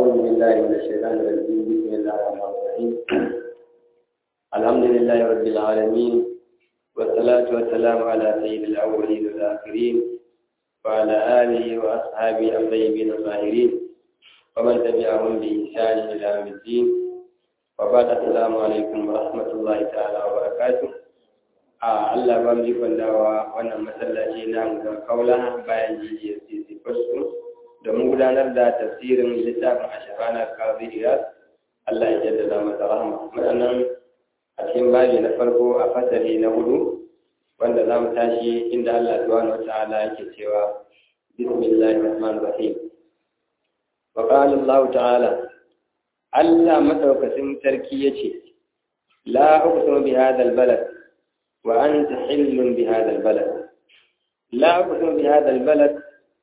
أعوذ بالله من الشيطان الرجيم بسم الله الرحمن الرحيم الحمد لله رب العالمين والصلاة والسلام على سيد الأولين والآخرين وعلى آله وأصحابه الطيبين الطاهرين ومن تبعهم بإحسان إلى يوم الدين وبعد السلام عليكم ورحمة الله تعالى وبركاته a Allah ba mu ikon dawa wannan masallaci na mu da kaula bayan jijiyar sisi fasu domin gudanar da tafsirin littafin a shafana kaziriyar Allah ya jaddada masa rahama waɗannan a cikin babi na farko a fasali na hudu wanda za mu tashi inda Allah subhanahu wa ta'ala yake cewa bismillahir rahmanir rahim wa qala Allah ta'ala Allah madaukakin sarki yace la uqsimu bi hadha balad وأنت حل بهذا البلد لا أقسم بهذا البلد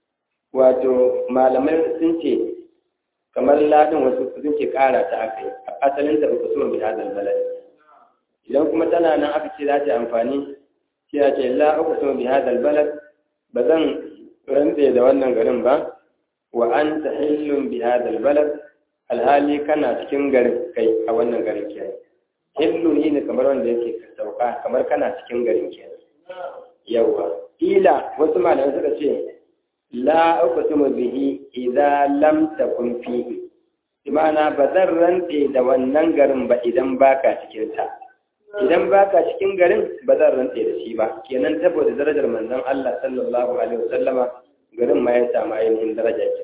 wato malamai sun ce kamar ladin wasu sun ce ƙara ta aka yi asalin da uku sun bi hadal balad idan kuma tana nan aka ce za ta amfani sai a ce la uku sun bi hadal balad ba zan rantse da wannan garin ba wa an ta hillun bi hadal balad alhali kana cikin garin kai a wannan garin kenan hillu ne kamar wanda yake sauka kamar kana cikin garin kenan yawa ila wasu malamai suka ce la uqsimu bihi idza lam takun fihi imana ba zan rantse da wannan garin ba idan baka cikin ta idan baka cikin garin ba zan rantse da shi ba kenan saboda darajar manzon Allah sallallahu alaihi wasallama garin ma ya samu ainihin daraja ke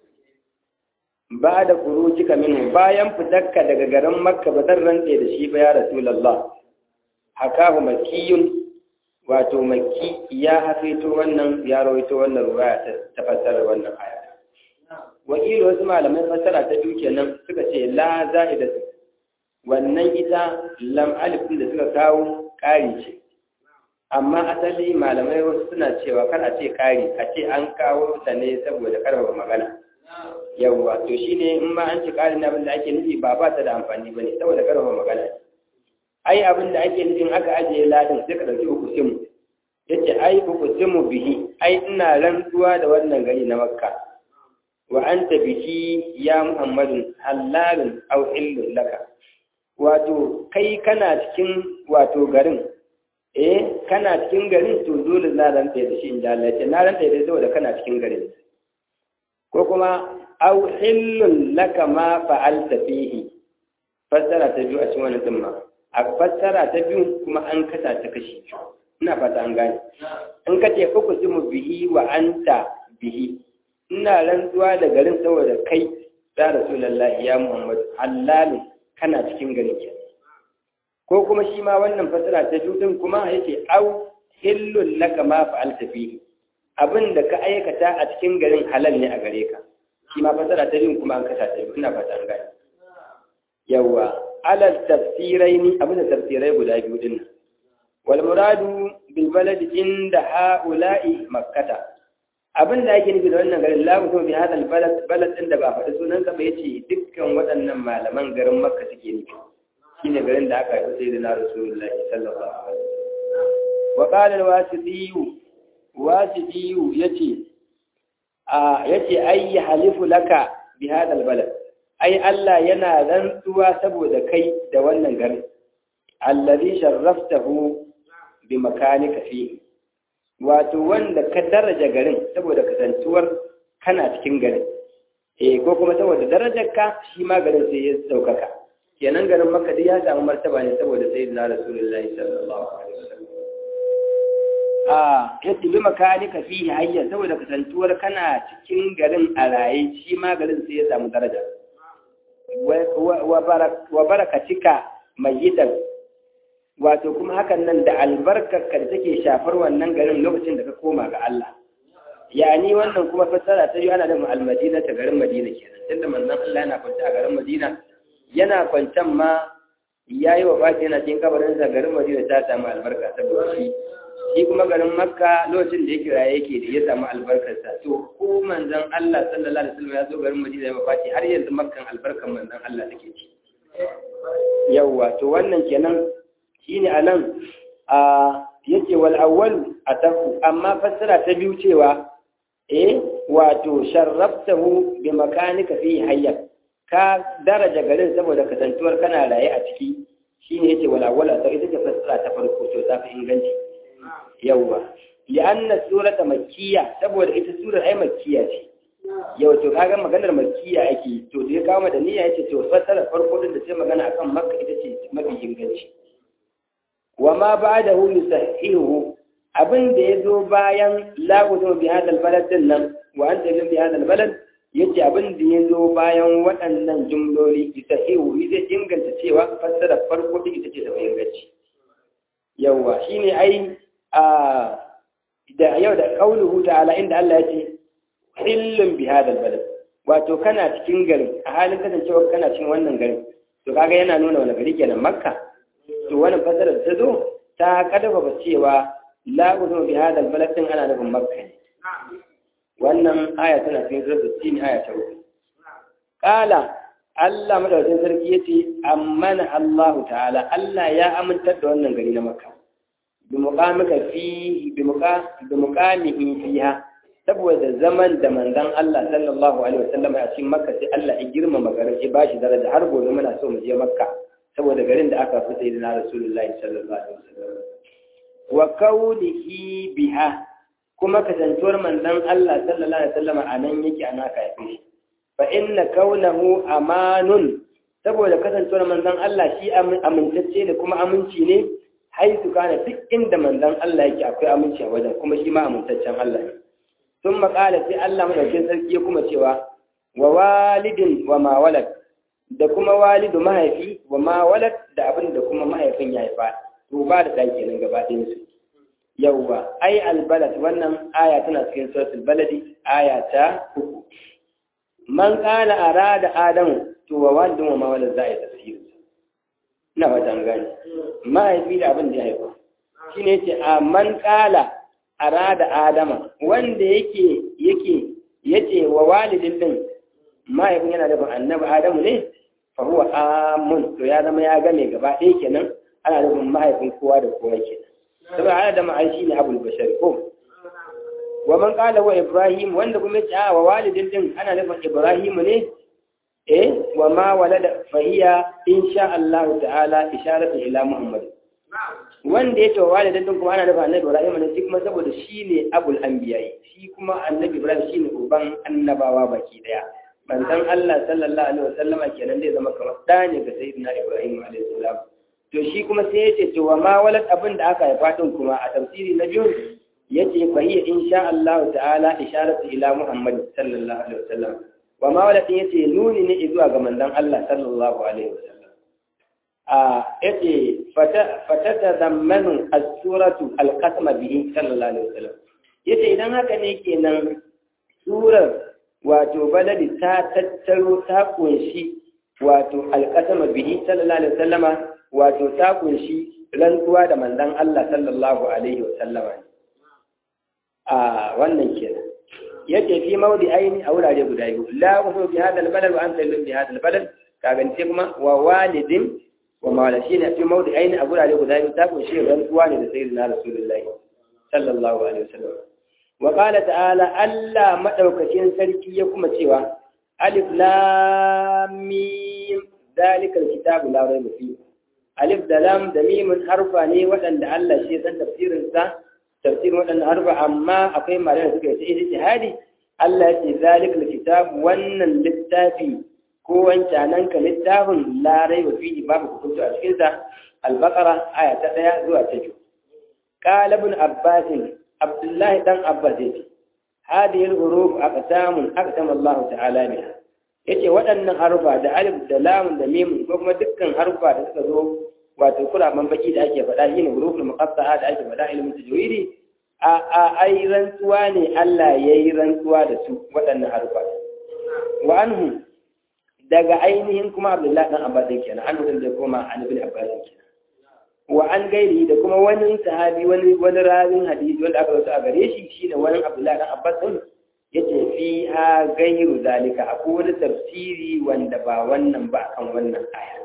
ba da kurujika minhu bayan fitarka daga garin makka ba zan rantse da shi ba ya rasulullah hakahu makiyun wato makki ya hafito wannan ya rawaito wannan ruwaya ta fassara wannan aya wakili wasu malamai fassara ta biyu kenan suka ce la za'ida wannan ita lam alif da suka kawo kari ce amma asali malamai wasu suna cewa kar a ce kari a ce an kawo ta ne saboda karfafa magana yawwa to shine in ma an ci karin abin da ake nufi ba ba ta da amfani bane saboda karfafa magana ai abin da ake nufin aka ajiye ladin sai ka dauki hukusimu yace ai hukusimu bihi ai ina rantsuwa da wannan gari na makka wa anta bihi ya muhammadun halalun aw illun laka wato kai kana cikin wato garin eh kana cikin garin to dole na rantsa da shi inda Allah ya na rantsa da saboda kana cikin garin ko kuma aw illun laka ma fa'alta fihi fassara ta biyu a cikin wannan dimma a fassara ta biyu kuma an kasa ta kashi ina fata an gane in ka ce uku zimu bihi wa anta bihi ina rantsuwa da garin saboda kai ya rasulullahi ya muhammad halalin kana cikin garin ke ko kuma shi ma wannan fassara ta biyu din kuma yake au hillul laka ma fa'alta fihi abin da ka aikata a cikin garin halal ne a gare ka shi ma fassara ta biyu kuma an kasa ta biyu ina fata an gane yawa alal tafsirai ni abin da tafsirai guda biyu din nan wal muradu bil balad inda haula'i makkata abin da ake nufi da wannan garin la mutum bi hadal balad balad din da ba faɗi sunan sa ba yace dukkan waɗannan malaman garin makka suke nufi shine garin da aka yi sai da na rasulullahi sallallahu alaihi wasallam wa qala al-wasidiyu wasidiyu yace a yace ay halifu laka bi hadal balad ai Allah yana rantsuwa saboda kai da wannan garin allazi sharraftahu bi makanika fi wato wanda ka daraja garin saboda kasantuwar kana cikin garin eh ko kuma saboda darajarka shi ma garin sai ya saukaka kenan garin makka dai ya samu martaba ne saboda sayyidina rasulullahi sallallahu alaihi wasallam a yace bi makanika fi hayya saboda kasantuwar kana cikin garin a raye shi ma garin sai ya samu daraja wa barakatika mayitan wato kuma hakan nan da albarkarka da take shafar wannan garin lokacin da ka koma ga Allah yani wannan kuma fassara ta yi ana da al-madina ta garin madina kenan tunda manzon Allah yana kwanta a garin madina yana kwancan ma yayi wa baki yana cikin kabarin sa garin madina ta samu albarka saboda shi shi kuma garin makka lokacin da yake raye yake da ya samu albarkar sa to ko manzon Allah sallallahu alaihi wasallam ya zo garin madina ya wafati har yanzu makkan albarkar manzon Allah take ci yawwa to wannan kenan shine anan a yake wal awwal atafu amma fassara ta biyu cewa eh wato sharraftahu bi makanika fi hayya ka daraja garin saboda kasantuwar kana raye a ciki shine yace wala wala ta ita ce fassara ta farko to ta fi inganci yawwa li'anna surata makkiya saboda ita surar ai makkiya ce yau to kaga maganar makkiya ake to da ya kawo madaniya yace to fassara farko din da sai magana akan makka ita ce mafi inganci wa ma ba'dahu yusahihu abin da ya zo bayan lagudun bi hadal balad din nan wa anta lim bi hadal balad yace abin da ya zo bayan waɗannan jumloli yusahihu zai inganta cewa fassara farko din ita ce da inganci yawa shine ai a da yau da qauluhu ta'ala inda Allah yace hillun bi hadal balad wato kana cikin garin a halin kasancewa kana cikin wannan garin to kaga yana nuna wani gari kenan makka to wannan fasarar ta zo ta kadafa cewa la uzu bi hada albalad din ana nufin makka ne wannan aya tana cikin suratul tin aya ta uku qala Allah madaukakin sarki yace amana Allah ta'ala Allah ya amintar da wannan gari na makka bi muqamika fi bi muqa bi muqamihi fiha saboda zaman da manzon Allah sallallahu alaihi wasallam a cikin makka sai Allah ya girmama garin ya bashi daraja har gobe muna so mu je makka saboda garin da aka fi sai na rasulullahi sallallahu alaihi wasallam wa kaulihi biha kuma kasantuwar manzon Allah sallallahu alaihi wasallam a nan yake ana kaife shi fa inna kaunahu amanun saboda kasantuwar manzon Allah shi amintacce ne kuma aminci ne haitu kana duk inda manzon Allah yake akwai aminci a wajen kuma shi ma amintaccen Allah ne sun maƙala sai Allah madaukin sarki ya kuma cewa wa walidin wa ma walad da kuma walidu mahaifi wa ma walad da abin da kuma mahaifin ya haifa to ba da ɗan kenan gaba ɗayan su yawwa ai albalad wannan aya tana cikin suratul baladi aya ta uku man qala arada adamu to wa walidun wa ma walad za a yi tafsiri ina fata gani mahaifi da abin da ya haifa shine ce a man qala arada adama wanda yake yake yace wa walidin din mahaifin yana da annabi adamu ne fa huwa amun to ya zama ya game gaba ɗaya kenan ana da mahaifin kowa da kowa kenan saboda adam ai shine abul bashar ko wa man qala wa ibrahim wanda kuma yace a wa walidin din ana nufin ibrahim ne eh wa ma walada fa hiya insha Allah ta'ala isharatu ila muhammad wanda ya tawa walidin din kuma ana nufin annabi Ibrahim ne shi kuma saboda shi ne abul anbiya'i shi kuma annabi Ibrahim shi ne uban annabawa baki daya manzon Allah sallallahu alaihi wasallam kenan zai zama kamar da ne ga sayyidina Ibrahim alaihi salam to shi kuma sai ya ce to wa ma walad abin da aka haifa din kuma a tafsiri na biyu yace fa hiya insha Allah ta'ala isharatu ila Muhammad sallallahu alaihi wasallam wa ma walad yace nuni ne zuwa ga manzon Allah sallallahu alaihi wasallam a yace fatata zammanu as-suratu al-qasma bihi sallallahu alaihi wasallam yace idan haka ne kenan surar wato baladi ta tattaro ta kunshi wato al-qasma bihi sallallahu alaihi wasallama wato ta kunshi rantsuwa da manzon Allah sallallahu alaihi wasallama a wannan kenan yace fi maudi aini a wurare guda biyu la usu bi hadal balad wa anta bi hadal balad kagance kuma wa walidin wa mawala shi ne a cikin maudu aini a gurare guda biyu ta kunshi rantsuwa ne da sayyidina rasulullahi sallallahu alaihi wasallam wa qala ta'ala Allah madaukakin sarki ya kuma cewa alif lam mim dalika alkitabu la rayba fi alif da lam da mim harfa ne waɗanda Allah shi san tafsirin sa tafsirin waɗanda harfa amma akwai malaman suka yi ijtihadi Allah ya ce dalika alkitabu wannan littafi ko wancanan ka littafin larai wa fiye babu hukunci a cikinsa albakara aya ta ɗaya zuwa ta biyu ƙalabin abbasin abdullahi ɗan abbas ya ce hadiyar huruf aka samun aka samu Allah ta'ala biya ya ce waɗannan harfa da alif da lamun da mimun ko kuma dukkan harfa da suka zo wato kuraman baki da ake faɗa shine huruful muqatta'a da ake faɗa ilimin tajwidi a a ai rantsuwa ne Allah yayi rantsuwa da su waɗannan harfa wa anhu daga ainihin kuma abdullahi dan abbas kenan an mutum da koma an ibn abbas kenan wa an gairi da kuma wani sahabi wani wani rawin hadisi wanda aka rasu a gare shi shine wani abdullahi dan abbas din yace fi ha gairu zalika akwai wani tafsiri wanda ba wannan ba kan wannan aya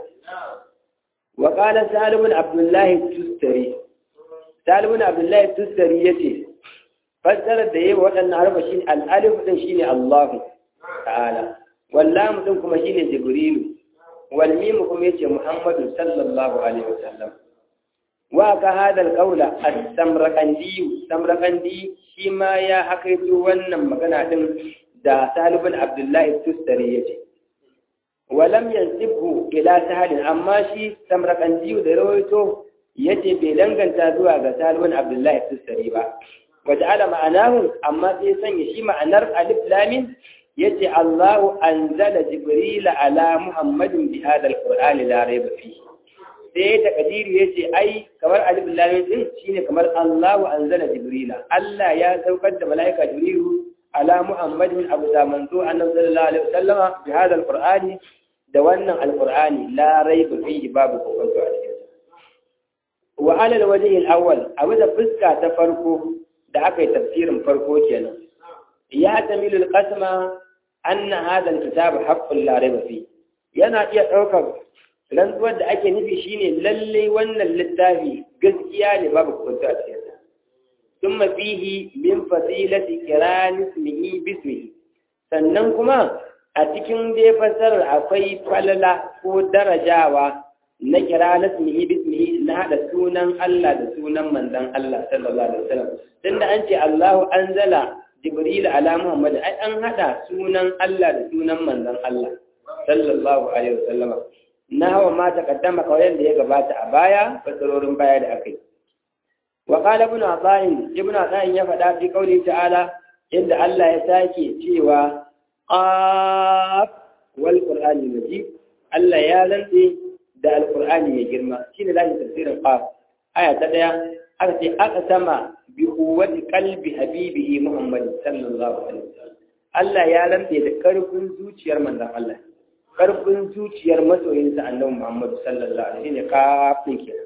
wa qala salim bin abdullahi tustari salim bin abdullahi tustari yace fassarar da yayi waɗannan harfa shine al-alif din shine Allah ta'ala wallahu din kuma shine jibrilu wal mim kuma yace muhammadu sallallahu alaihi wasallam wa ka hadal qawla as-samraqandi samraqandi shi ma ya hakaito wannan magana din da salibin abdullahi tustari yace walam yansibhu ila sahadin amma shi samraqandi da rawaito yace bai danganta zuwa ga salibin abdullahi tustari ba waja'ala ma'anahu amma sai sanya shi ma'anar alif lamin yace Allahu anzala Jibril ala Muhammadin bi hada alqur'ani la rayba fi sai takdiri yace ai kamar alif lam din shine kamar Allahu anzala Jibril Allah ya saukar da malaika Jibril ala Muhammadin abu da manzo annabi sallallahu alaihi wasallama bi hada alqur'ani da wannan alqur'ani la rayba fi babu kokonto a cikin wa ala alwajhi alawwal abu da fuska ta farko da aka yi tafsirin farko kenan ya tamilu alqasma anna hadha alkitab haqqun la rayba fi yana iya daukar rantsuwar da ake nufi shine lalle wannan littafi gaskiya ne babu kuntu a cikin sa thumma fihi min fasilati kiran ismihi bismihi sannan kuma a cikin dai fasarar akwai falala ko darajawa na kira nasmihi bismihi na hada sunan Allah da sunan manzon Allah sallallahu alaihi wasallam tunda an ce Allahu anzala Jibril ala Muhammad ai an hada sunan Allah da sunan manzon Allah sallallahu alaihi wasallama na hawa ma takaddama kawai da ya gabata a baya fasarorin baya da akai wa qala ibn Athain ibn Athain ya faɗa fi kauli ta'ala inda Allah ya sake cewa qaf wal qur'ani majid Allah ya rantse da alqur'ani mai girma shine lahi tafsirin qaf aya ta daya aka ce aka sama bi quwwati qalbi habibihi Muhammad sallallahu alaihi wasallam Allah ya rantse da karfin zuciyar manzon Allah karfin zuciyar masoyinsa annabi Muhammad sallallahu alaihi wasallam kafin kenan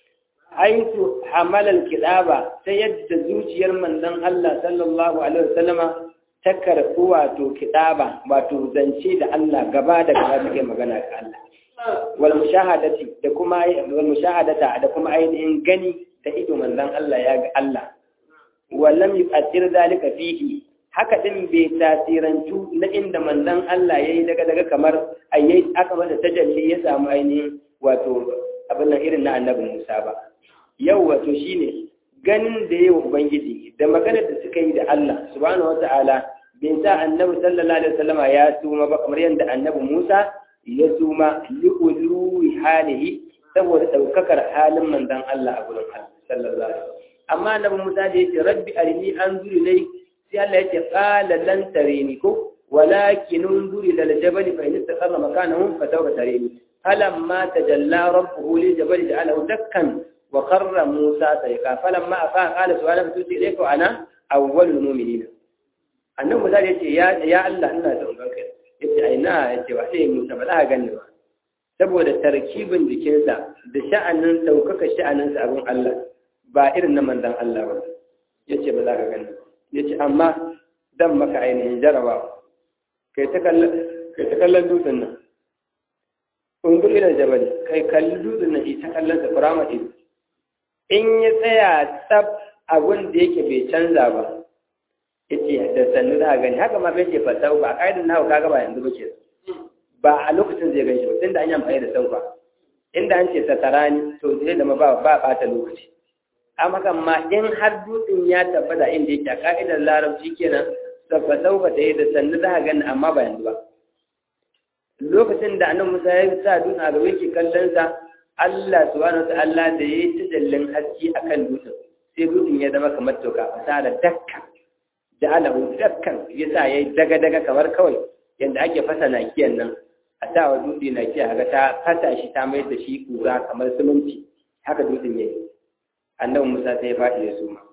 aitu hamalal kidaba ta yadda zuciyar manzon Allah sallallahu alaihi wasallama ta karɓi wato kidaba wato zance da Allah gaba da gaba take magana ga Allah wal mushahadati da kuma wal mushahadata da kuma ainihin gani da ido manzon Allah ya ga Allah wallam yu'athir zalika fihi haka din bai tasirantu na inda manzon Allah yayi daga daga kamar ayyai aka masa tajalli ya samu ainihin wato abin nan irin na annabi Musa ba yau wato shine ganin da yawa ubangiji da maganar da suka yi da Allah subhanahu wataala bai sa annabi sallallahu alaihi wasallama ya suma ba kamar yadda annabi Musa ya suma li'ulu halihi saboda daukakar halin manzon Allah a gurin Allah sallallahu alaihi amma annabi Musa da yake rabbi arini anzuri ilai sai Allah yake qala lan tarini ko walakin unzuri ila al-jabal fa in istaqarra makanahu fa sawfa tarini falamma tajalla rabbuhu lil jabal ja'alahu dakkan wa qarra Musa sayqa falamma afa qala subhanaka tuti ilayka wa ana awwalul mu'minin annabi Musa yace ya ya Allah ina da ubanka yace ai na yace ba sai Musa ba za ka ganni ba saboda tarkibin jikinsa da sha'anin daukaka sha'anin sa abin Allah ba irin na manzan Allah ba ya ce ba za ka gani ya ce amma dan maka ainihin jarabawa kai ta kallon dutsen nan ungur ilan jabali kai kalli dutsen nan ita kallon sa kurama ido in ya tsaya tsab abin da yake bai canza ba ya ce da sannu za a gani haka ma bai ce fasau ba a ƙa'idin nawa kaga ba yanzu ba ke ba a lokacin zai gan shi ba tunda an yi amfani da sauka inda an ce satarani to zai zama ba ba ɓata lokaci amma kan ma in har dutsen ya tabbata inda yake a ka'idar larabci kenan sabba sauka ta yi da sannu za a gani amma ba yanzu ba lokacin da annabi Musa ya sa dutsen a gaba yake kallon sa Allah subhanahu ta'ala da yayi tajallin haske akan dutsen sai dutsen ya zama kamar toka fasala dakka ja'alahu dakkan yasa yayi daga daga kamar kawai yanda ake fasa nakiyan nan a sa wa dutse nakiya haka ta fasa shi ta mai da shi kura kamar siminti haka dutsen yayi annabi Musa sai ya faɗi ya suma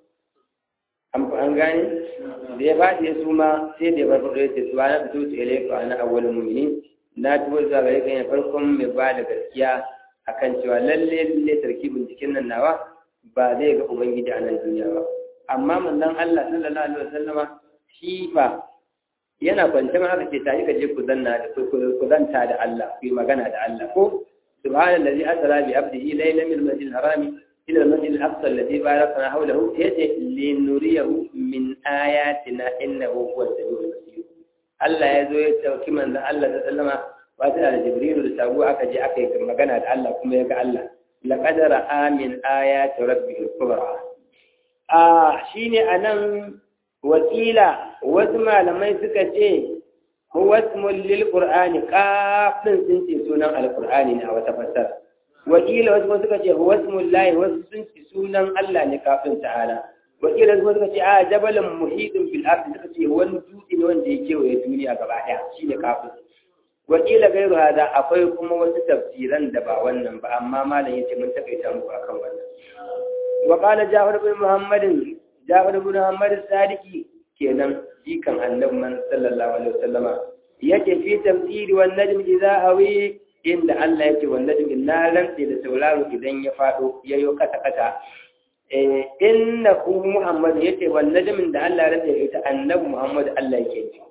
an gane da ya faɗi ya suma sai da ya farfaɗo ya ce su ana fito su ilai ko ana awwalin mu'minin na tuwo zuwa gare ka ne farkon mai ba da gaskiya akan cewa lalle lalle tarkibin jikin nan nawa ba zai ga ubangiji a nan duniya ba amma manzon Allah sallallahu alaihi wasallama shi ba yana kwance ma aka ce ta yi ka je ku zanna da ku zanta da Allah ku yi magana da Allah ko subhanallazi asra bi abdihi laylan min al-masjidil harami إلى المسجد الأقصى الذي باركنا حوله يجي لنريه من آياتنا إنه هو السميع البصير Allah ya zo ya dauki manzon Allah ta sallama ba ta da Jibrilu da tagu aka je aka yi magana da Allah kuma ya ga Allah laqad ra'a min ayati rabbihil kubra a shine anan wakila wasu malamai suka ce huwa ismul lil qur'ani qafin sun ce sunan alqur'ani ne a wata fassara wakila wasu suka ce huwa ismul lahi wasu sun ce sunan Allah ne kafin ta'ala wakila wasu suka ce a jabalin muhidin bil ardi suka ce wani dutse ne wanda ya kewaye duniya gaba daya shine kafin wakila gairu hada akwai kuma wasu tafsiran da ba wannan ba amma malam yace mun takaita muku akan wannan wa qala ja'far bin muhammadin ja'far bin muhammad sadiki kenan jikan annabi man sallallahu alaihi wasallama yake fi tafsiri wan najm idza hawi inda Allah yake wan najm na rantsi da sauraro idan ya fado yayo kata kata eh innahu muhammad yake wan najm da Allah rantsi da ita annabi muhammad Allah yake ji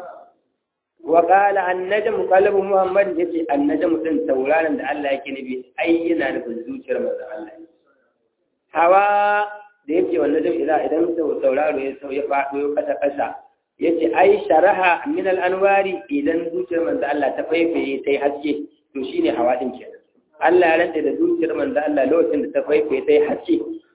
wa qala an-najm qalbu muhammad yace an-najm din sauraron da Allah yake nabi ai yana nufin zuciyar manzon Allah hawa da yake wannan da idan idan sauraro ya sau ya faɗo ya kasa kasa yace ai sharaha min al-anwari idan zuciyar manzo Allah ta faifaye tai haske to shine hawa din kenan Allah ya rantsa da zuciyar manzo Allah lokacin da ta faifaye tai haske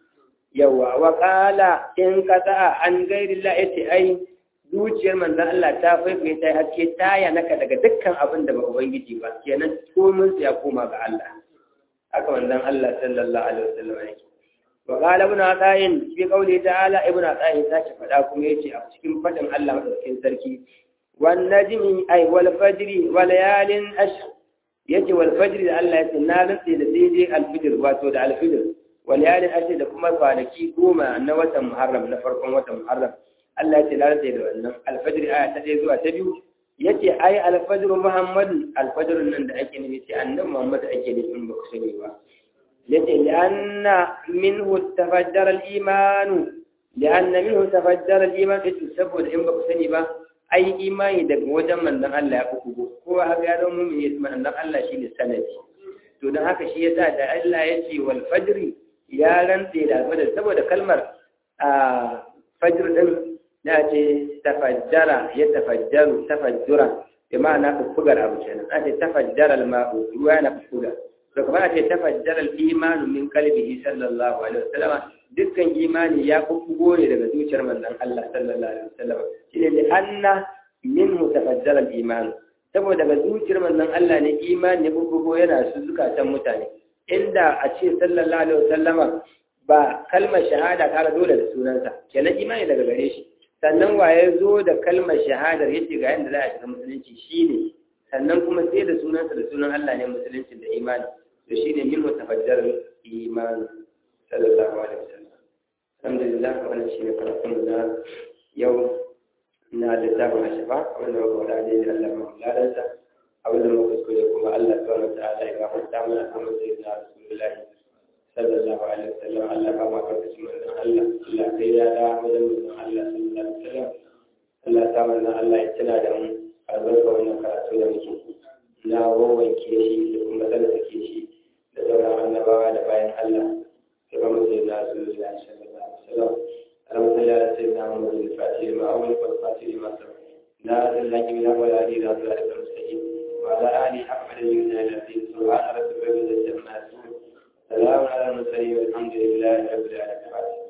yawa wa qala in qata an gairillah yace ai zuciyar manzo Allah ta faifaye tai haske ta naka daga dukkan abin da ba ubangiji ba kenan komai ya koma ga Allah haka manzon Allah sallallahu alaihi wasallam yake وقال ابن عطاء في قوله تعالى ابن عطاء sake faɗa kuma yace a cikin faɗin Allah madaukakin sarki wan najmi ay wal fajri wal layalin ashr yace wal fajri da Allah yace na rantsi da daidai al fajr wato da al fajr wal layalin ashr da kuma kwanaki goma na watan Muharram na farkon watan Muharram Allah yace na rantsi da wannan al fajr aya ta ɗaya zuwa ta biyu yace ai al fajr Muhammad al fajr nan da ake nufi sai annabi Muhammad ake nufin ba ku sani ba yace li'anna minhu tafajjara al-iman li'anna minhu tafajjara al-iman yace saboda in ba ku sani ba ai imani daga wajen manzon Allah ya kuku ko haka ya zama mu'min ya manzon Allah shine sanadi to dan haka shi yasa da Allah yace wal fajr ya rantse da alfajr saboda kalmar a fajr din ya ce tafajjara ya tafajjaru tafajjura bi ma'ana kufugar abu kenan a ce tafajjara al-ma'u ruwa yana kufugar da kuma ce tafajjar al-imanu min qalbihi sallallahu alaihi wasallam dukkan imani ya kuffugo ne daga zuciyar manzon Allah sallallahu alaihi wasallam shine li anna minhu tafajjar al-iman saboda daga zuciyar manzon Allah ne imani ya kuffugo yana su zukatan mutane inda a ce sallallahu alaihi wasallama ba kalmar shahada kaga dole da sunansa kenan imani daga gare shi sannan waye zo da kalmar shahadar yace ga yanda za a shiga musulunci shine sannan kuma sai da sunansa da sunan Allah ne musulunci da imani da shi ne min mutafajjar iman sallallahu alaihi wasallam alhamdulillah wannan shi ne karatun na yau na littafin ashafa wanda muka wada ne da Allah mu ladansa abin da muka kuskure kuma Allah subhanahu wataala ya gafarta mana kuma sai da rasulullahi sallallahu alaihi wasallam Allah ba ma karkashin manzon Allah Allah kai ya da wajen manzon Allah sallallahu alaihi wasallam Allah ta manzon Allah ya tuna da mu albarka wannan karatu da muke na wawanke shi da kuma tsarkake shi da sauran annabawa da bayan Allah da kuma sai na su da sallallahu alaihi wasallam اللهم صل على سيدنا محمد الفاتح لما أول والفاتح لما سبق لا تلاقي من أول هذه لا ذلك المستقيم وعلى آله حق من إلى الدين سبحان ربك رب العزة عما يصفون سلام على المرسلين والحمد لله رب العالمين